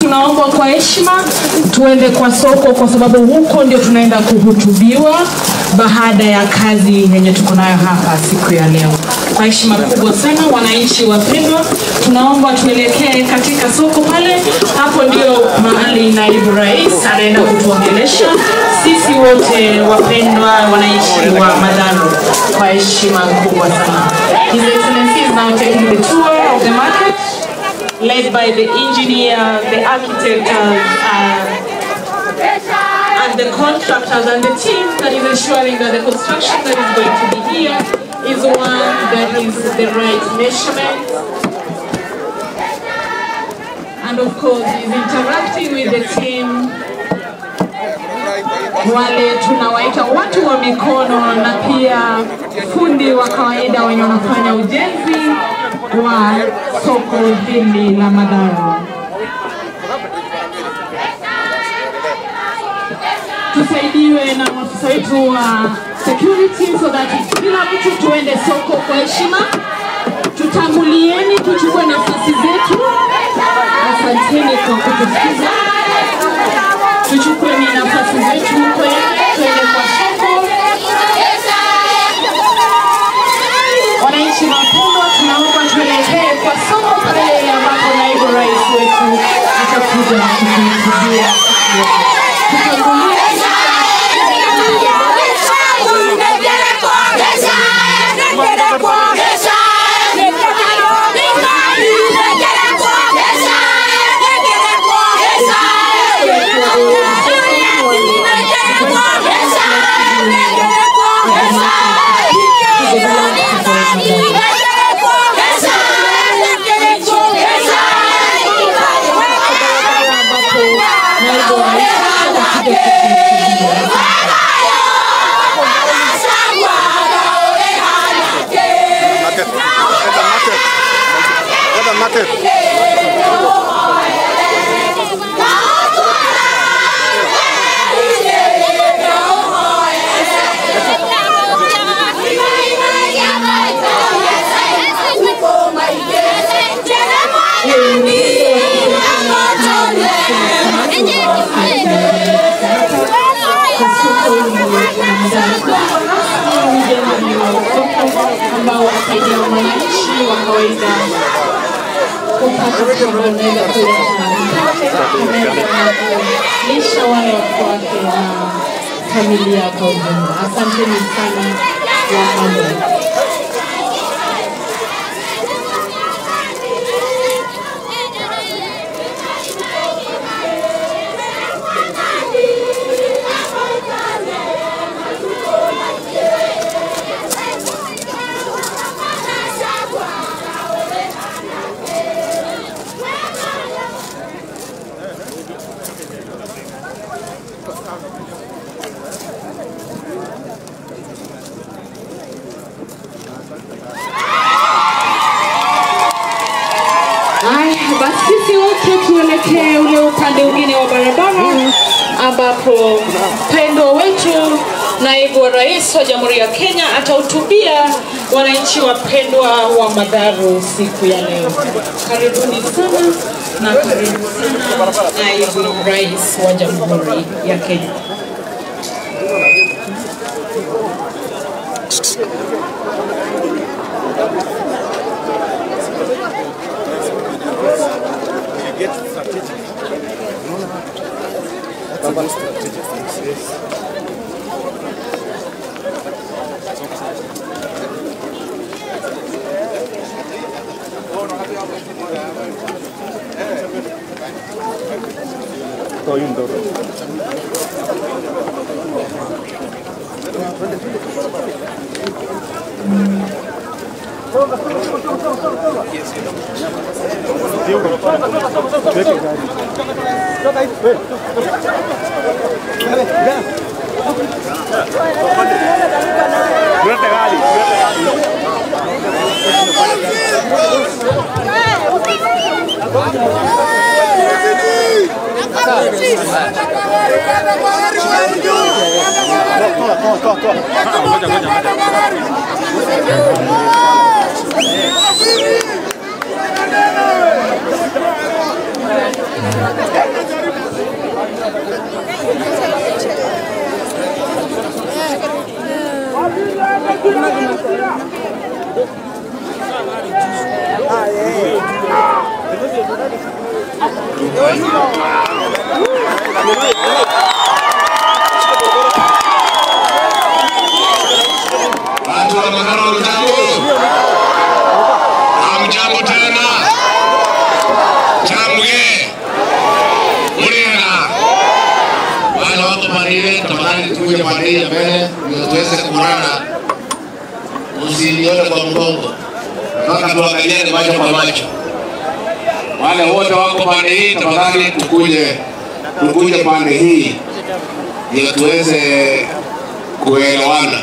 tunaomba kwa heshima tuende kwa soko, kwa sababu huko ndio tunaenda kuhutubiwa baada ya kazi yenye tuko nayo hapa siku ya leo. Kwa heshima kubwa sana, wananchi wapendwa, tunaomba tuelekee katika soko pale. Hapo ndio mahali naibu rais anaenda kutuongelesha sisi wote wapendwa wananchi wa Madharo, kwa heshima kubwa sana. His Excellency is now taking the tour of the market led by the engineer, the architect, uh, uh, and the contractors and the team that is ensuring that the construction that is going to be here is one that is the right measurement. And of course, is interacting with the team wale tunawaita watu wa mikono na pia fundi wa kawaida wenye wanafanya ujenzi wa soko hili la Madhara. Tusaidiwe na maafisa wetu wa security so that kila mtu tuende soko kwa heshima. Tutangulieni, tuchukue nafasi zetu. Asanteni kwa kutusikiza. Tuchukue ni nafasi zetu kwe- twende kwa soko. Wananchi wapendwa, tunaomba tuelekee kwa soko pale ambapo naibu rais wetu atakuja kutuhutubia. Tutangulie naibu rais atakuja kutuhutubia. Market. Let the market. Let the market. ambao wasaidia wananchi wa kawaida kupata chakula, unaweza kuleta mkate, unaweza kulisha wale watoto wake na familia kwa ujumla. Asanteni sana wamama. Haya, basi sisi wote tuelekee ule upande mwingine wa barabara ambapo mpendwa wetu naibu wa rais wa Jamhuri ya Kenya atahutubia wananchi wapendwa wa Madharu siku ya leo. Karibuni sana na karibu sana naibu rais wa Jamhuri ya Kenya. get strategic. That's a very strategic thing. Yes. Toy un toro. Suerte, Gali. Suerte, Gali. Ngoja, ngoja, ngoja. Thank Watu wa Makara hamjambo? Hamjambo tena? Chamge Murina, wale wako pande ile, tafadhali tukuje pande hii ya mbele ndio tuweze kuonana, usinione kwa mgongo, mpaka tuangaliane macho kwa macho. Wale wote wako pande hii, tafadhali tukuje tukuje pande hii ndio tuweze kuelewana.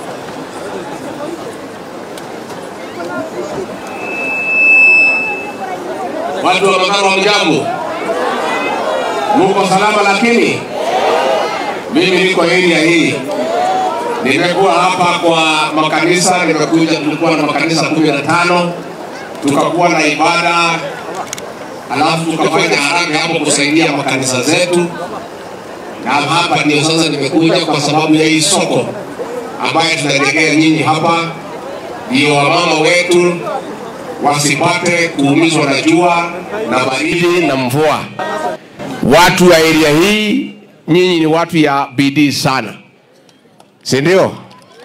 Watu wa Makaro hamjambo? Muko salama? Lakini mimi niko area hii, nimekuwa hapa kwa makanisa, nimekuja, tulikuwa na makanisa kumi na tano tukakuwa na ibada, alafu tukafanya haraka hapo kusaidia makanisa zetu, na hapa ndio sasa nimekuja kwa sababu ya hii soko ambayo tunajengea nyinyi hapa, ndio wamama wetu wasipate kuumizwa na jua na baridi na mvua. Watu wa area hii, nyinyi ni watu ya bidii sana, si ndio?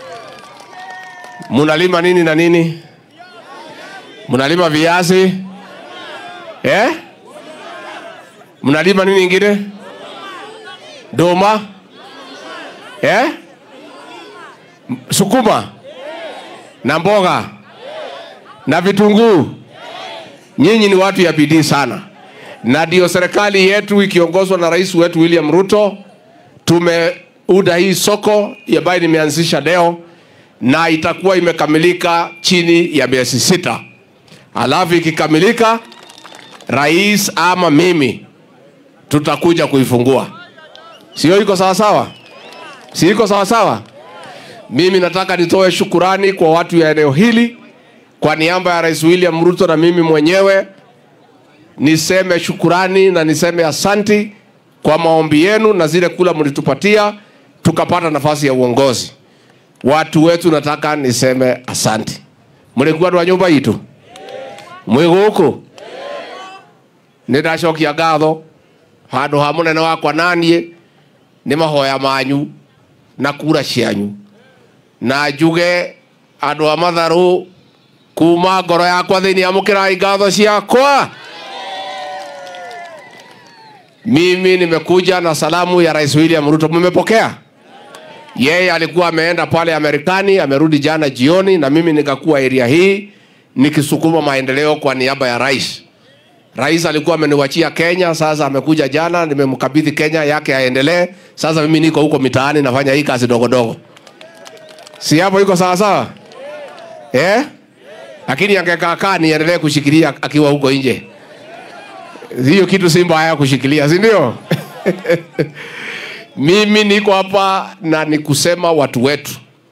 Mnalima nini na nini? Mnalima viazi eh? Mnalima nini ingine? Doma eh? M- Sukuma na mboga na vitunguu. Nyinyi ni watu ya bidii sana, na ndio serikali yetu ikiongozwa na rais wetu William Ruto tumeuda hii soko ambayo nimeanzisha leo na itakuwa imekamilika chini ya miezi sita. Alafu ikikamilika, rais ama mimi tutakuja kuifungua. Sio iko sawa sawa? Si iko sawa sawa? Mimi nataka nitoe shukurani kwa watu ya eneo hili kwa niaba ya Rais William Ruto na mimi mwenyewe niseme shukurani na niseme asanti kwa maombi yenu na zile kula mlitupatia tukapata nafasi ya uongozi. Watu wetu nataka niseme asanti. Mlikuwa wa nyumba itu mwĩ gũkũ nĩ ndacokia ngatho handũ ha mũnene wakwa naniĩ nĩ mahoya manyu na kura cianyu na njuge andũ a matharũ kuma ngoro yakwa thĩinĩ amũkĩrai ngatho ciakwa mimi nimekuja na salamu ya rais william ruto mmepokea yeye alikuwa ameenda pale Marekani, amerudi jana jioni, na mimi nikakuwa area hii nikisukuma maendeleo kwa niaba ya rais. Rais alikuwa ameniwachia Kenya, sasa amekuja jana, nimemkabidhi Kenya yake aendelee. Sasa mimi niko huko mitaani nafanya hii kazi dogo dogo, si hapo iko sawa sawa eh? Lakini angekaa kaa niendelee kushikilia akiwa huko nje, hiyo kitu si mbaya kushikilia, si ndio? Mimi niko hapa na ni kusema watu wetu,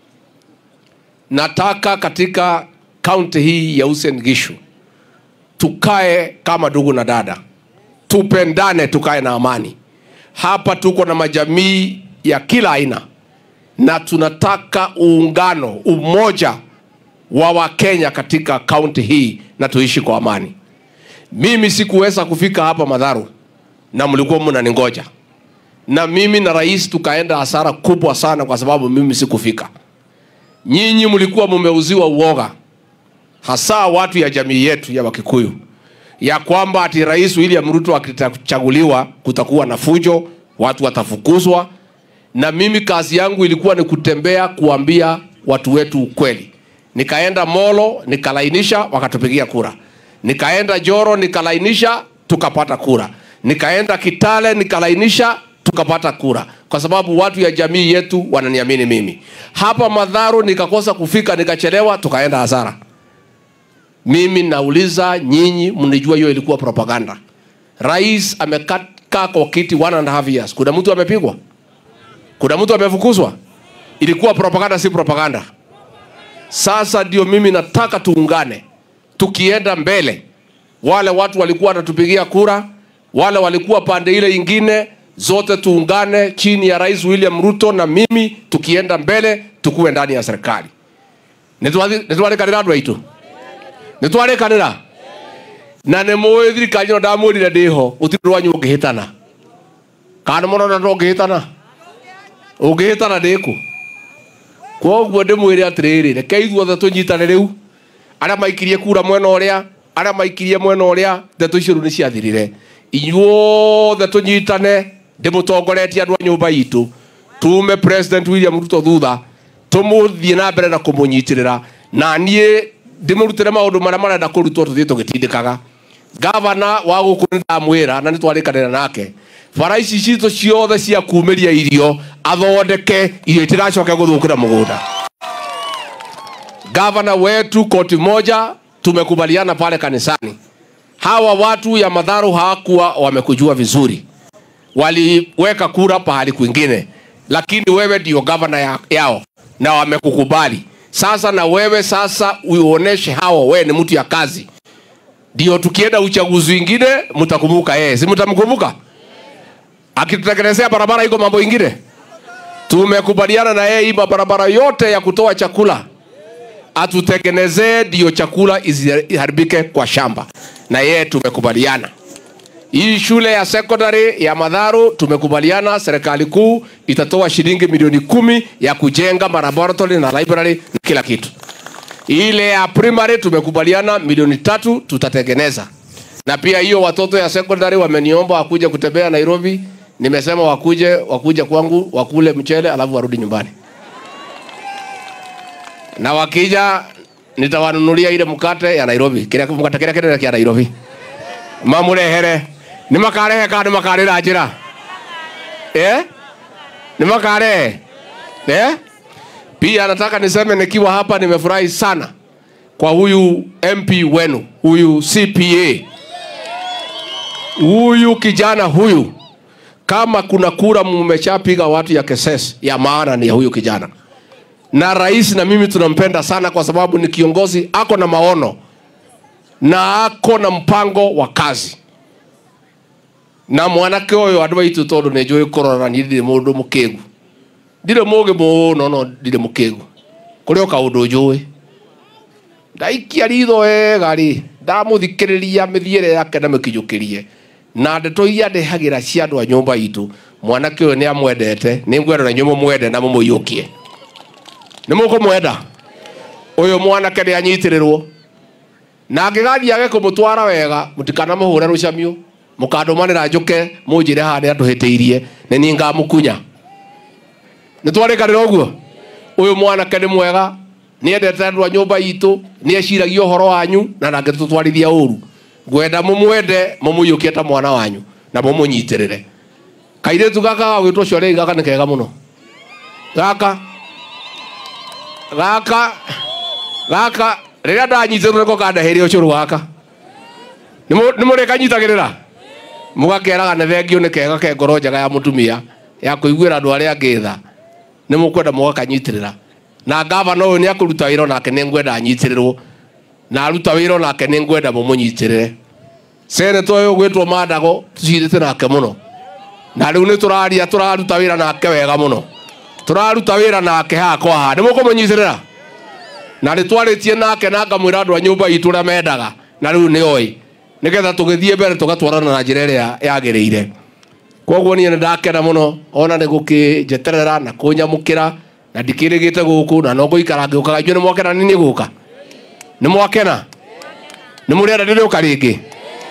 nataka katika kaunti hii ya Uasin Gishu tukae kama ndugu na dada, tupendane, tukae na amani. Hapa tuko na majamii ya kila aina, na tunataka uungano, umoja wa Wakenya katika kaunti hii, na tuishi kwa amani. Mimi sikuweza kufika hapa Madharu na mlikuwa mnaningoja na mimi na rais tukaenda hasara kubwa sana kwa sababu mimi sikufika. Nyinyi mlikuwa mumeuziwa uoga, hasa watu ya jamii yetu ya Wakikuyu, ya kwamba ati rais William Ruto akichaguliwa kutakuwa na fujo, watu watafukuzwa. Na mimi kazi yangu ilikuwa ni kutembea kuambia watu wetu ukweli. Nikaenda Molo nikalainisha, wakatupigia kura. Nikaenda Joro nikalainisha, tukapata kura. Nikaenda Kitale nikalainisha, tukapata kura, kwa sababu watu ya jamii yetu wananiamini mimi. Hapa Madharu nikakosa kufika, nikachelewa, tukaenda hasara. Mimi nauliza nyinyi, mnijua hiyo ilikuwa propaganda. Rais amekaa kwa kiti one and a half years, kuna mtu amepigwa? Kuna mtu amefukuzwa? Ilikuwa propaganda, si propaganda? Sasa ndio mimi nataka tuungane, tukienda mbele. Wale watu walikuwa wanatupigia kura, wale walikuwa pande ile ingine, zote tuungane chini ya Rais William Ruto na mimi, tukienda mbele, tukuwe ndani ya serikali. nitwarikanira andu aitu nitwarikanira na nä må ä thirikari no ndamwä rire ndä ho å tirä rwanyu å ngä hä tana kana må rona no ngä hä tana å ngä hä tana ndä kå koguo ndä mwä re atä rä rä reke ithuothe tå nyitane rä u arä a maikirie kura mwena å rä a arä a maikirie mwena å rä a ndeto icio rä u nä ciathirire inyuothe tå nyitane ndä må tongoretie andå a nyå mba itå tume president william ruto thutha tå må thiä na mbere na kå må nyitä rä ra na niä ndä må rutä re maå ndå marä a marenda kå rutwo tå thiä tå gä tindä kaga gavana wa gå kå nä ndamwä ra na nä twarä kanä nake bara ici citå ciothe cia kumä ria irio athondeke irio itiracoke gå thå kä ra må gå nda gavana wetu koti moja tumekubaliana pale kanisani hawa watu ya madharu hawakuwa wamekujua vizuri waliweka kura pahali kwingine lakini wewe ndio gavana ya, yao na wamekukubali sasa na wewe sasa uoneshe hawa wewe ni mtu ya kazi ndio tukienda uchaguzi wingine mtakumbuka yeye si mtamkumbuka akitutekelezea barabara iko mambo ingine tumekubaliana na yeye hii barabara yote ya kutoa chakula atutengenezee ndio chakula isiharibike kwa shamba na yeye tumekubaliana hii shule ya secondary ya madharu tumekubaliana serikali kuu itatoa shilingi milioni kumi ya kujenga malaboratory na library na kila kitu ile ya primary tumekubaliana milioni tatu tutatengeneza na pia hiyo watoto ya secondary wameniomba wakuje kutembea nairobi nimesema wakuje wakuje kwangu wakule mchele alafu warudi nyumbani na wakija nitawanunulia ile mkate ya nairobi kile mkate kile kile kia nairobi mamurehere nä makarehe kana nä makarä ra njä ra nä makarehe eh? pia nataka niseme nikiwa hapa nimefurahi sana kwa huyu mp wenu huyu cpa huyu kijana huyu kama kuna kura mmeshapiga watu ya keses ya maana ni ya huyu kijana na rais na mimi tunampenda sana kwa sababu ni kiongozi ako na maono na ako na mpango wa kazi na mwanake å yå andå aitå tondå nä njå ä kå rora niä ndirä må ndå må kä gu ndirä må gä må no no ndirä må kä gu kå rä o kaå ndå njå ä ndaikia ritho wega rä ndamå thikä rä ria mä thiä re yake na mä kinyå kä rie na ndeto iria ndehagä ra cia andå a nyå mba itå mwanake å yå nä amwendete nä ngwenda na nyå må mwende na må må iå kie nä må kå mwenda å yå mwanake nä anyitä rä rwo na angä gathiä age kå må twara wega må tikana må hå re rå camio må kandå manä ra njå ke må njä re haha nä andå hä tä irie nä niä ngamå kunya nä twarä kanä ra å guo å yå mwanake nä mwega nä endete andå a nyå mba itå nä eciragia å horo wanyu na ndangä tå twarithia å ru ngwenda må mwende må må iå kie ta mwana wanyu na må må nyitä rä re kairä tu gaka gagwä two cio gaka nä kega må no gaka gaka gaka rä rä a ndanyitä rwo nä ko kandahä re å cå rå gaka nä må rä kanyitagä rä ra må gakeraga nä thengio nä kega ke ngoro njega ya må tumia ya kå iguä ra andå arä a ngä tha nä må kwenda må gakanyitä rä ra na ngavana å yå nä akå ruta wä ra onake nä ngwenda anyitä rä rwo na aruta wä ra onake nä ngwenda må må nyitä rä re seneta å yå gwä two mandago tå cirä te nake må no na rä u nä tå raria tå raruta wä ra nake wega må no tå raruta wä ra nake haha kwa haha nä må kå må nyitä rä ra na nä twarä tie nake na ngamwä ra andå a nyå mba itå rä a mendaga na rä u nä oä nä getha tå gä thiä mbere tå gatwarana na njä ra ä rä a yagä rä ire koguo niä nä ndakena må no ona nä gå kä njeterera na kå nyamå kä ra na ndikä rä gä te gå kå na no ngå ikara ngä å kaga inyuä nä mwakena nä nä gå ka nä mwakena nä må rä enda ndä rä å ka rä ngä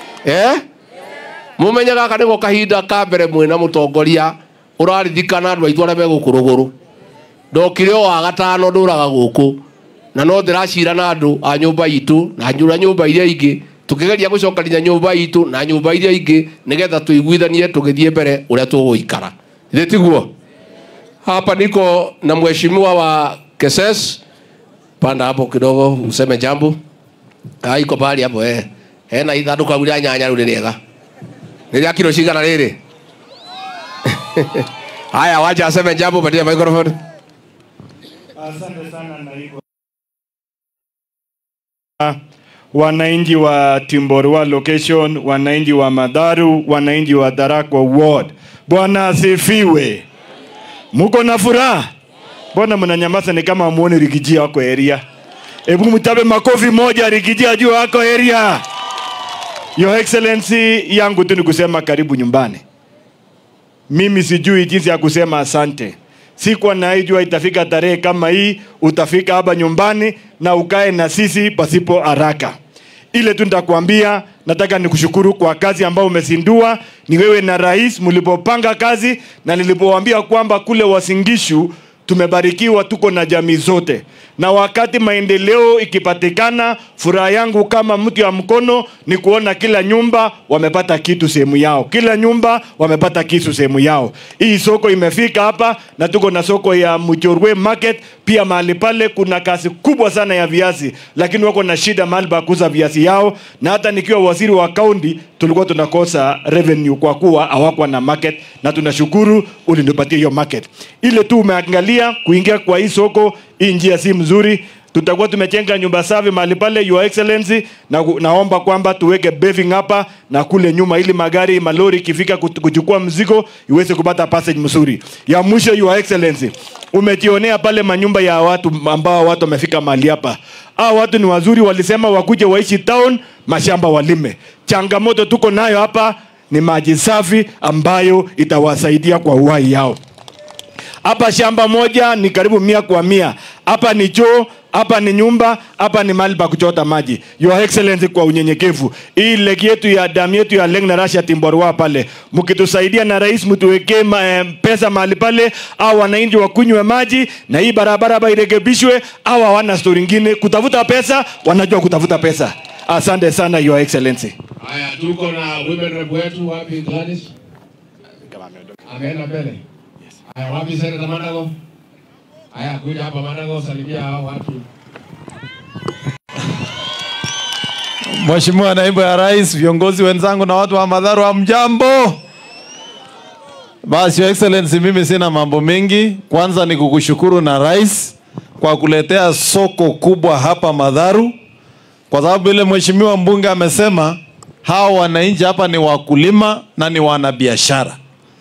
må menye gaka nä go kahinda ka mbere mwä na må tongoria å rarithikana andå aitå arä a megå kå rå gå rå ndokire o wa gatano ndå raga gå kå na no ndä racira na andå a nyå mba itå na nyå nyå mba iria ingä tå kä geria gå cokania nyå mba itå na nyå mba iria ingä nä getha tå iguithanie tå gä thiä mbere å rä a tå gå ikara thä tiguo hapa niko na mheshimiwa wa keses panda hapo kidogo useme jambo Ah, iko pahali hapo eh. hena ithandå kau rä a nyanya rä u nä rĩega nä rä a kiro cigana rä rä haya wacha aseme jambo patia microphone Asante sana naibu. Wananchi wa Timborwa location, wananchi wa Madharu, wananchi wa Dharakwa ward. Bwana asifiwe. Muko na furaha? Mbona mnanyamaza ni kama muone Rigiji wako area? Hebu mtabe makofi moja Rigiji ajue wako area. Your Excellency, yangu tu ni kusema karibu nyumbani. Mimi sijui jinsi ya kusema asante. Sikuwa naijua itafika tarehe kama hii, utafika hapa nyumbani na ukae na sisi pasipo haraka. Ile tu nitakwambia, nataka nikushukuru kwa kazi ambayo umezindua. Ni wewe na rais mlipopanga kazi, na nilipowaambia kwamba kule Wasingishu tumebarikiwa, tuko na jamii zote, na wakati maendeleo ikipatikana, furaha yangu kama mtu ya mkono ni kuona kila nyumba wamepata kitu sehemu yao, kila nyumba wamepata kitu sehemu yao. Hii soko imefika hapa, na tuko na soko ya Mujorwe Market pia. Mahali pale kuna kazi kubwa sana ya viazi, lakini wako na shida mahali pa kuuza viazi yao, na hata nikiwa waziri wa kaunti tulikuwa tunakosa revenue kwa kuwa hawakuwa na market, na tunashukuru ulinipatia hiyo market. Ile tu umeangalia kuingia kwa hii soko, hii njia si mzuri tutakuwa tumejenga nyumba safi mahali pale your excellency na naomba kwamba tuweke paving hapa na kule nyuma ili magari malori ikifika kut- kuchukua mzigo iweze kupata passage mzuri ya mwisho your excellency umejionea pale manyumba ya watu ambao watu wamefika mahali hapa hao watu ni wazuri walisema wakuje waishi town mashamba walime changamoto tuko nayo hapa ni maji safi ambayo itawasaidia kwa uhai yao hapa shamba moja ni karibu mia kwa mia hapa ni choo hapa ni nyumba hapa ni mahali pa kuchota maji your excellency kwa unyenyekevu hii leki yetu ya damu yetu ya leng na rasha timborwa pale mkitusaidia na rais mtuwekee ma, eh, pesa mahali pale au wananchi wakunywe maji na hii barabara ba irekebishwe au hawana stori ingine kutafuta pesa wanajua kutafuta pesa asante sana your excellency Haya, tuko na women rep wetu wapi Gladys? Ameenda mbele. Haya, wapi Senator Manago? Haya, kuja hapa Manago, salimia hao watu. Mheshimiwa Naibu ya Rais, viongozi wenzangu na watu wa Madharu, hamjambo? Basi Your Excellency, mimi sina mambo mengi. Kwanza ni kukushukuru na rais kwa kuletea soko kubwa hapa Madharu, kwa sababu ile mheshimiwa mbunge amesema hawa wananchi hapa ni wakulima na ni wanabiashara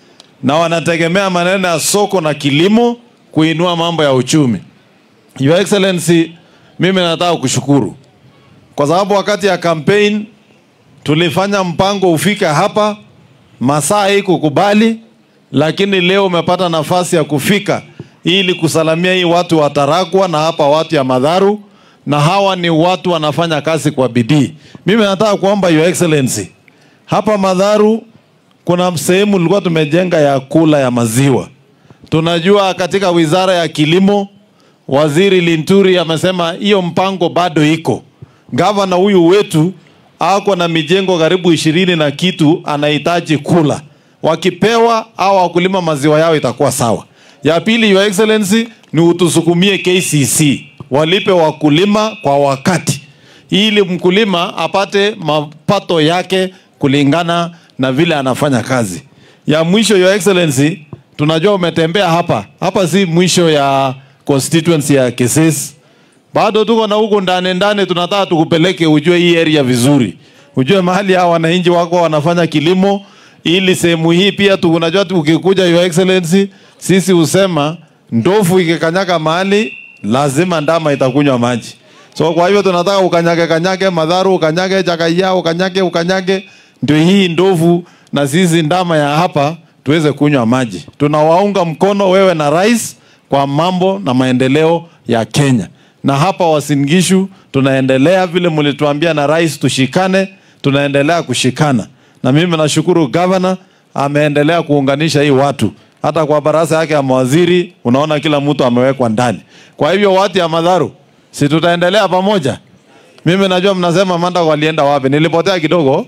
na wanategemea maneno ya soko na kilimo kuinua mambo ya uchumi. Your Excellency, mimi nataka kushukuru kwa sababu wakati ya campaign tulifanya mpango ufike hapa, masaa hii kukubali, lakini leo umepata nafasi ya kufika ili kusalamia hii watu wa Tarakwa na hapa watu ya Madharu, na hawa ni watu wanafanya kazi kwa bidii. Mimi nataka kuomba Your Excellency, hapa Madharu kuna sehemu tulikuwa tumejenga ya kula ya maziwa. Tunajua katika wizara ya kilimo Waziri Linturi amesema hiyo mpango bado iko. Gavana huyu wetu ako na mijengo karibu ishirini na kitu anahitaji kula. Wakipewa au wakulima maziwa yao itakuwa sawa. Ya pili, Your Excellency, ni utusukumie KCC walipe wakulima kwa wakati, ili mkulima apate mapato yake kulingana na vile anafanya kazi. Ya mwisho, Your Excellency, tunajua umetembea hapa hapa, si mwisho ya constituency ya Kisesi bado tuko na huku ndani ndani, tunataka tukupeleke ujue hii area vizuri, ujue mahali hawa wananchi wako wanafanya kilimo, ili sehemu hii pia tu, unajua tu, ukikuja Your Excellency, sisi husema ndovu ikikanyaga mahali lazima ndama itakunywa maji. So kwa hivyo tunataka ukanyage kanyage Madharu, ukanyage Chakaiya, ukanyage ukanyage, ndio hii ndovu na sisi ndama ya hapa tuweze kunywa maji. Tunawaunga mkono wewe na rais kwa mambo na maendeleo ya Kenya na hapa Wasingishu tunaendelea vile mlituambia na rais tushikane, tunaendelea kushikana, na mimi nashukuru gavana ameendelea kuunganisha hii watu. Hata kwa baraza yake ya mawaziri unaona kila mtu amewekwa ndani. Kwa hivyo watu ya Madharu, si tutaendelea pamoja? Mimi najua mnasema Manda walienda wapi? Nilipotea kidogo,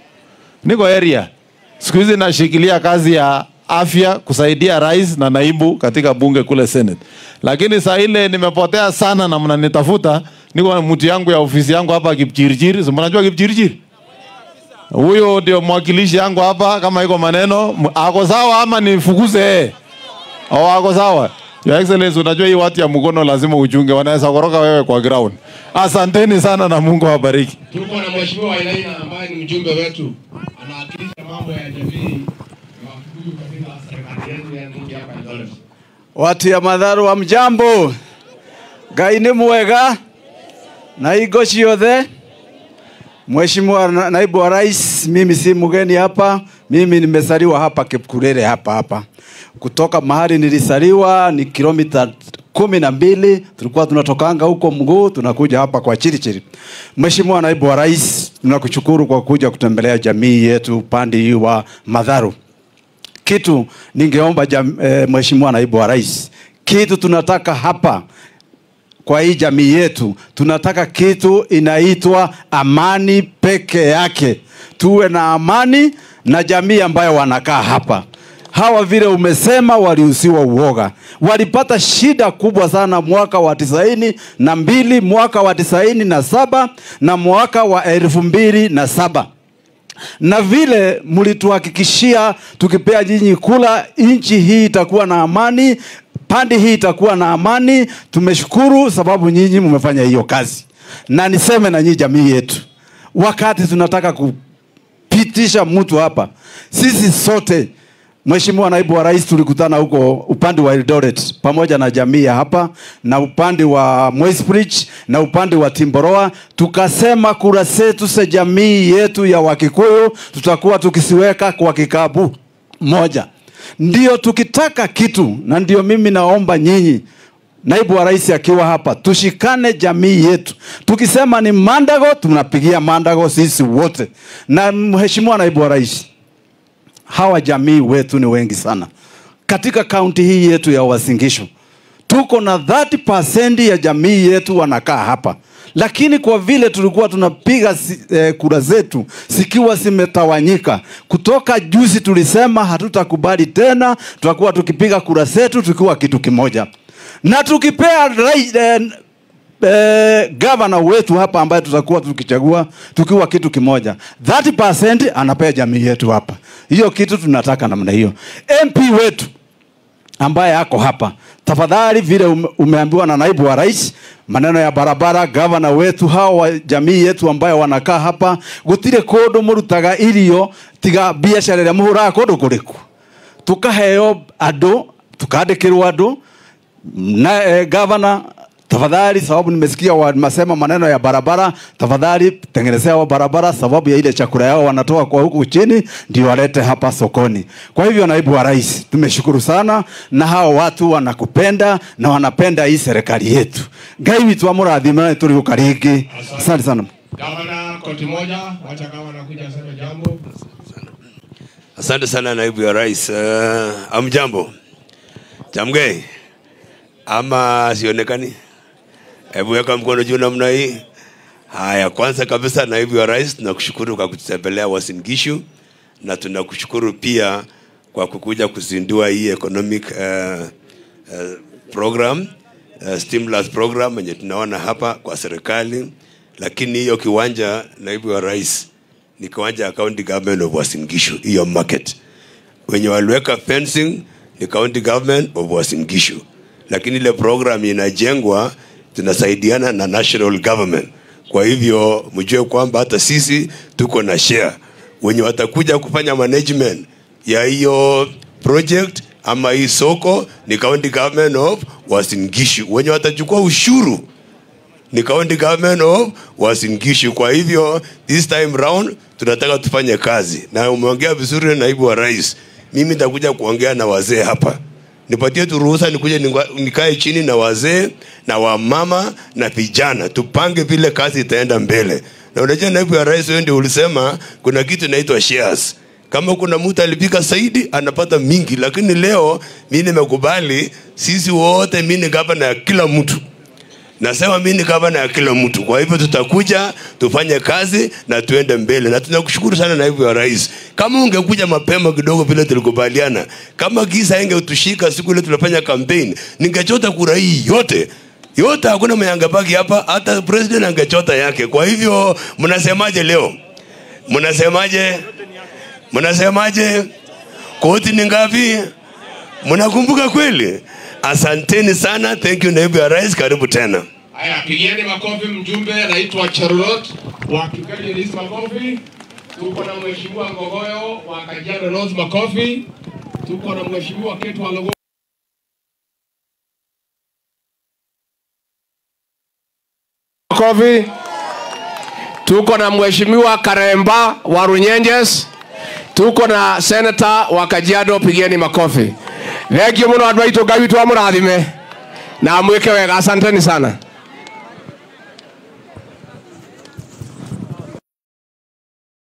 niko area siku hizi nashikilia kazi ya afya kusaidia rais na naibu katika bunge kule Senate, lakini saa ile nimepotea sana na mnanitafuta. Niko na mtu yangu ya ofisi yangu hapa Kipchirchir, si mnajua Kipchirchir? Huyo ndio mwakilishi yangu hapa. Kama iko maneno m- ako sawa ama nifukuze yeye? au ako sawa? Your Excellency, unajua hii watu ya mkono lazima uchunge, wanaweza koroka wewe kwa ground. Asanteni sana na Mungu awabariki. Tuko na mheshimiwa Wainaina ambaye ni mjumbe wetu, anawakilisha mambo ya jamii ya Wakikuyu katika serikali yetu ya nchi hapa Eldoret. watu ya matharu wa mjambo ngai nĩ mwega na hingo ciothe Mheshimiwa na- naibu wa rais, mimi si mgeni hapa, mimi nimezaliwa hapa Kipkurere hapa hapa. Kutoka mahali nilisaliwa ni kilomita kumi na mbili, tulikuwa tunatokanga huko mguu tunakuja hapa kwa Chirichiri. Mheshimiwa naibu wa rais, tunakushukuru kwa kuja kutembelea jamii yetu upande hii wa Madharu. Kitu ningeomba jam, eh, Mheshimiwa naibu wa rais, kitu tunataka hapa kwa hii jamii yetu tunataka kitu inaitwa amani peke yake tuwe na amani na jamii ambayo wanakaa hapa hawa vile umesema waliusiwa uoga walipata shida kubwa sana mwaka wa tisaini na mbili mwaka wa tisaini na saba na mwaka wa elfu mbili na saba na vile mlituhakikishia tukipea nyinyi kula, nchi hii itakuwa na amani, pande hii itakuwa na amani. Tumeshukuru sababu nyinyi mmefanya hiyo kazi, na niseme na nyinyi jamii yetu, wakati tunataka kupitisha mtu hapa, sisi sote Mheshimiwa naibu wa rais, tulikutana huko upande wa Eldoret pamoja na jamii ya hapa na upande wa Moisbridge na upande wa Timboroa, tukasema kura zetu za jamii yetu ya Wakikuyu tutakuwa tukisiweka kwa kikapu moja, ndio tukitaka kitu, na ndio mimi naomba nyinyi naibu wa rais akiwa hapa, tushikane jamii yetu. Tukisema ni Mandago, tunapigia Mandago sisi wote. Na mheshimiwa naibu wa rais, hawa jamii wetu ni wengi sana katika kaunti hii yetu ya Uasin Gishu. Tuko na 30% ya jamii yetu wanakaa hapa, lakini kwa vile tulikuwa tunapiga si, eh, kura zetu zikiwa zimetawanyika kutoka juzi, tulisema hatutakubali tena, tutakuwa tukipiga kura zetu tukiwa kitu kimoja, na tukipea rai, eh, eh, gavana wetu hapa ambaye tutakuwa tukichagua tukiwa kitu kimoja 30% anapea jamii yetu hapa hiyo kitu tunataka namna hiyo mp wetu ambaye ako hapa tafadhali vile ume, umeambiwa na naibu wa rais maneno ya barabara gavana wetu hao wa jamii yetu ambayo wanakaa hapa gutire kundu murutaga irio tiga biacara ĩrĩa mũhũraga kũndũ kũrĩku tukaheo andũ tukandĩkĩrwo andũ na eh, gavana tafadhali, sababu nimesikia wanasema maneno ya barabara, tafadhali tengenezea wa barabara, sababu ya ile chakula yao wanatoa kwa huku chini, ndio walete hapa sokoni. Kwa hivyo, naibu wa rais, tumeshukuru sana, na hao watu wanakupenda na wanapenda hii serikali yetu. Ngai witũ amũrathime tũrĩ ũkaringi. Asante sana. Gavana, koti moja, wacha gavana kuja aseme jambo. Asante sana naibu ya rais. Uh, amjambo Chamgei ama sionekani? Hebu weka mkono juu namna hii. Haya, kwanza kabisa naibu ya rais, tunakushukuru kwa kututembelea Uasin Gishu na tunakushukuru pia kwa kukuja kuzindua hii economic uh, uh, program uh, stimulus program yenye tunaona hapa kwa serikali, lakini hiyo kiwanja naibu wa rais ni kiwanja ya county government of Uasin Gishu, hiyo market wenye waliweka fencing ni county government of Uasin Gishu, lakini ile program inajengwa tunasaidiana na national government. Kwa hivyo mjue kwamba hata sisi tuko na share. Wenye watakuja kufanya management ya hiyo project ama hii soko ni county government of Uasin Gishu. Wenye watachukua ushuru ni county government of Uasin Gishu. Kwa hivyo this time round tunataka tufanye kazi, na umeongea vizuri, naibu wa rais. Mimi nitakuja kuongea na wazee hapa, nipatie tu ruhusa nikuje ningwa- nikae chini na wazee na wamama na vijana, tupange vile kazi itaenda mbele. Na unajua naibu wa rais, wewe ndio ulisema kuna kitu inaitwa shares kama kuna mtu alipika zaidi anapata mingi, lakini leo mi nimekubali, sisi wote, mi ni gavana ya kila mtu nasema mi ni gavana ya kila mtu. Kwa hivyo tutakuja tufanye kazi na tuende mbele, na tunakushukuru sana naibu ya rais. Kama ungekuja mapema kidogo vile tulikubaliana, kama giza ingetushika siku ile tunafanya campaign, ningechota kura hii yote yote, hakuna mwenye angebaki hapa, hata president angechota yake. Kwa hivyo mnasemaje leo? Mnasemaje? Mnasemaje? Koti ni ngapi? Mnakumbuka kweli? Asanteni sana. Thank you naibu ya rais, karibu tena. Haya, pigieni makofi mjumbe anaitwa Charlotte wa Kigali Rais makofi. Tuko na mheshimiwa Ngogoyo wa Kajiado North makofi. Tuko na mheshimiwa Ketu wa Logo makofi. tuko na mheshimiwa Karemba wa Runyenjes, tuko na senata wa Kajiado, pigeni makofi. Thengio muno andu aitu Ngai witu amurathime na mwike wega, asanteni sana.